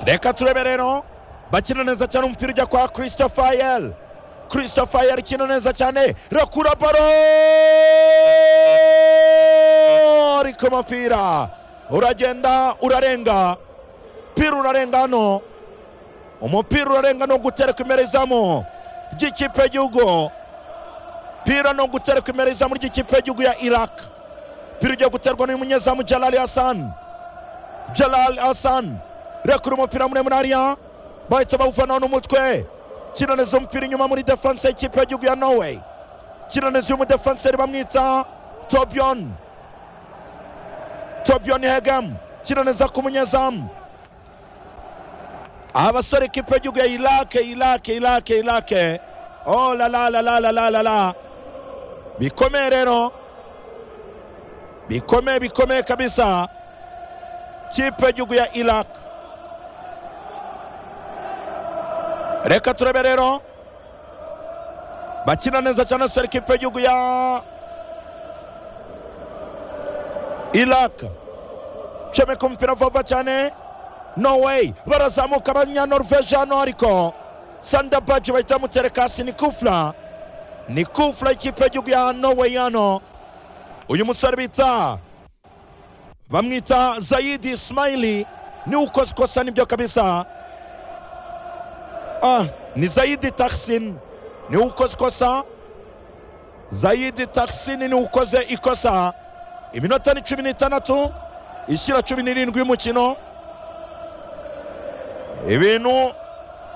reka turebe rero bakina neza cyane umupira ujya kwa christopher christopher ikina neza cyane rakura baro ariko umupira uragenda urarenga umupira urarenga hano umupira urarenga ni ugutereka imbere izamu ry'ikipe y'igihugu umupira ni ugutereka imbere izamu ry'ikipe y'igihugu ya iraq umupira ugiye guterwa n'umunyezamu jalali hassan jalali hassan rekura umupira muremure hariya bahita bawuvanaho n'umutwe kinaneza umupira inyuma muri defanse y'ikipe y'igihugu ya norway kinaneza uyu mudefanseri bamwita tobion tobion hegem kinaneza ku munyezamu abasore ikipe y'igihugu ya irake irake irake irake oh la la la la la la la la bikomeye rero bikomeye bikomeye kabisa kipe y'igihugu ya irake reka turebe rero bakina neza cyane seri kipe y'igihugu ya irake comeka umupira vuba cyane norway barazamuka abanyanorveje hano ariko sandabaji bahita bamutereka hasi ni kufura ni kufura ikipe y'igihugu ya norway hano uyu musore bita bamwita zayidi ismaili niwe ukoze ikosa nibyo kabisa Ah, ni Zaidi Taksin ni ukoze ikosa Zaidi Taksin ni ukoze ikosa iminota ni cumi n'itandatu ishyira cumi n'irindwi y'umukino ibintu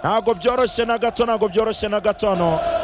ntabwo byoroshye na gato ntabwo byoroshye na gato hano